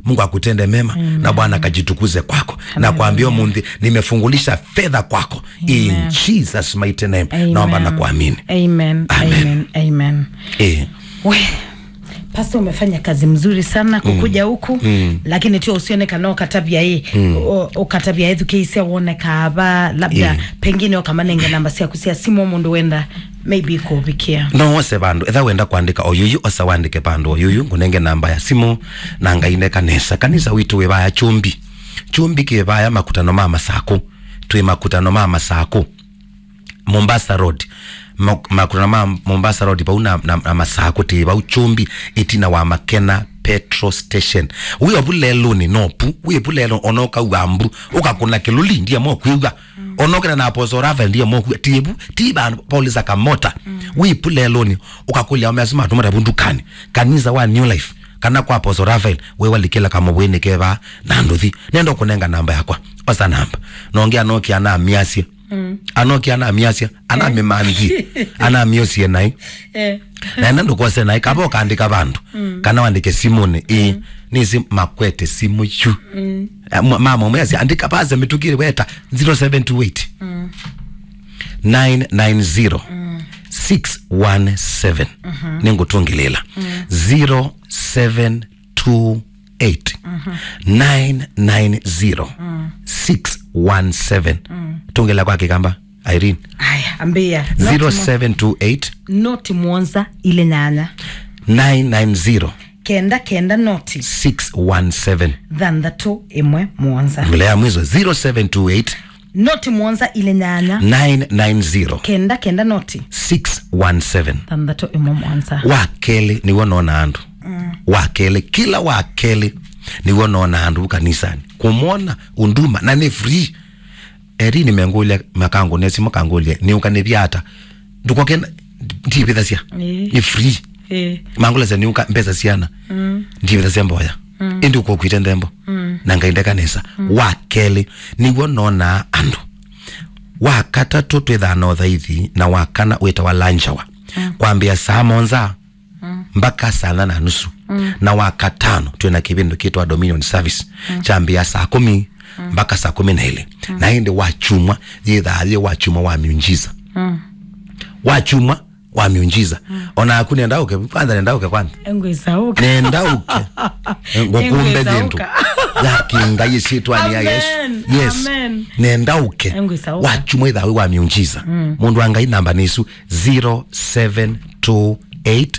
mungu akutende mema na bwana akajitukuze kwako na kuambia munthi nimefungulisha fedha kwako in jesus mighty name naomba na kuamini amen Amen. amen amen eh. we pasta umefanya kazi mzuri sana kukuja huku mm. lakini tio usionekana ukatabia hii mm. ukatabia ithu kiisia wonekaba labda Yeah. pengine okamanenge namba ciaku cia simu mundu wenda maybe ikubikia no ose vandu etha wenda kwandika oyuyu osa wandike pandu oyuyu ngunenge namba ya simu na ngaine kanisa kanisa witu wivaya chumbi chumbi kivaya makutano ma masaku twi makutano ma masaku mombasa road Ma- makutano ma mombasa road pau na, na, na masaku ti pau chumbi itina wa makena petrol station wiyo buleluni nopu wiyo bulelo onoka uambu ukakuna kiluli ndiye mokwiga onokena na apostle rafael ndiye mokwiga tibu tiba paulisa kamota wi buleluni ukakulya omesima tumata bundukani kanisa wa new life kana kwa apostle rafael we walikila kama bwene keba nanduthi nendo kunenga namba yakwa osa namba nongea nokia ana miasia mm. anokia ana miasia ana mimanzi ana miosie nai eh. naenda ndukose nai kaba ukandika bandu kana wandike simuni i nisi makwete simu chu mm. mama umwezi andika baze mitukire weta 0728 990 617 ningutungilila 0728 990 617 tungila kwake kamba irene aya ambia Noti mo- 0728 noti mwonza ile nyanya 990 kenda kenda noti 617 thanthatu imwe mwonza ngulea mwizo 0728 noti mwonza ile nyanya 990 kenda kenda noti 617 thanthatu imwe mwonza wakeli niwo nona andu mm. wakeli kila wakeli niwo nona andu kanisani kumwona unduma na ni free eri nimengulia makangu nesi makangulia niuka ni vyata ndukokena ndipitha cia Eh. ni free eh. mangula cia niuka mpesa ciana mm. ndipitha cia mboya mm. indi ukokwite nthembo mm. na ngainde kanisa mm. wakeli niguo nona andu wakatatu twithana uthaithi na wakana wita wa lanchawa mm. kwambia saa monza mm. mpaka saa na nusu mm. na wakatano twina kipindu kitwa dominion service mm. chambia saa kumi mpaka saa kumi na ile mm. na indi wachumwa yithathie wachumwa wa miunjiza mm. wachumwa wa miunjiza mm. ona aku nendauke kwanza nendauke kwanza engwisauka nendauke ngokumbe Engwezauka. gintu yakinga yisitwani ya yesu Amen. yes Amen. nendauke Engwezauka. wachumwa ithawi wa miunjiza mundu angai namba nisu 0728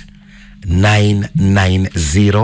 990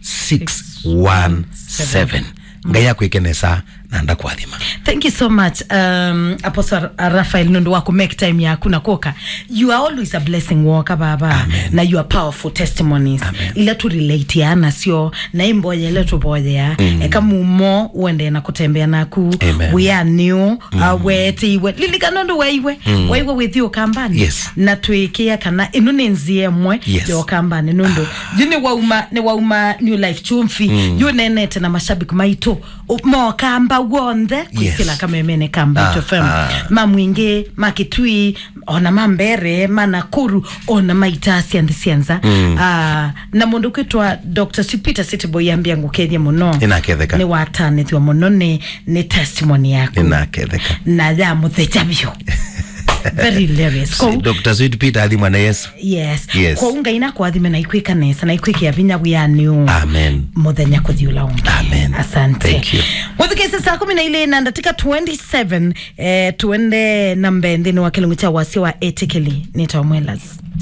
617 ngai akwikenesa na ndakwathima thank you so much um, apostle rafael nundu waku make time yaku na koka you are always a blessing woka baba Amen. na you are powerful testimonies Amen. ila tu relate ya nasio na imboya ile tuboya mm. eka mumo uende na kutembea naku Amen. we are new mm. uh, wete iwe lilikana ndu waiwe mm. waiwe with you kambani Yes. na twikia kana inu ni nzie mwe Yes. yo kambani nundu yu ni wauma ni wauma new life chumfi mm. yu nenete na mashabiki maitu mo kamba wonthe kwisila Yes. kamemene kamba Ah, ah, fm ah. mamwingi makitui ona mambere manakuru ona maitasi anthi cianza mm. uh, na mundu kwitwa dr sipita cityboy ambia ngukethie muno Ninaketheka. ni watanithio muno ni, ni testimony yaku ninaketheka na ya mutheca biu very hilarious Kou- dr sweet peter athi mwana yesu yes Yes. kwou ngai nakwathime na ikwika nesa na ikwikia vinya wianiu amen muthenya kuthiula ungi Amen. asante Thank you. muthikise saa kumi na ile na ndatika 27 eh, tuende na mbenthini wa kilungu cha wasi wa etikili nitamwelas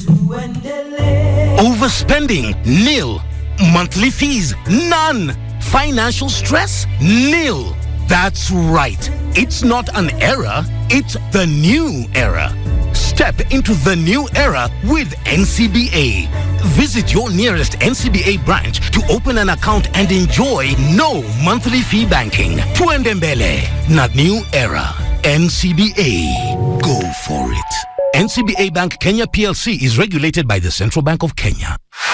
Overspending? Nil. Monthly fees? None. Financial stress? Nil. That's right. It's not an era, it's the new era. Step into the new era with NCBA. Visit your nearest NCBA branch to open an account and enjoy no monthly fee banking. Tuendembele, not new era. NCBA. Go for it. NCBA Bank Kenya PLC is regulated by the Central Bank of Kenya.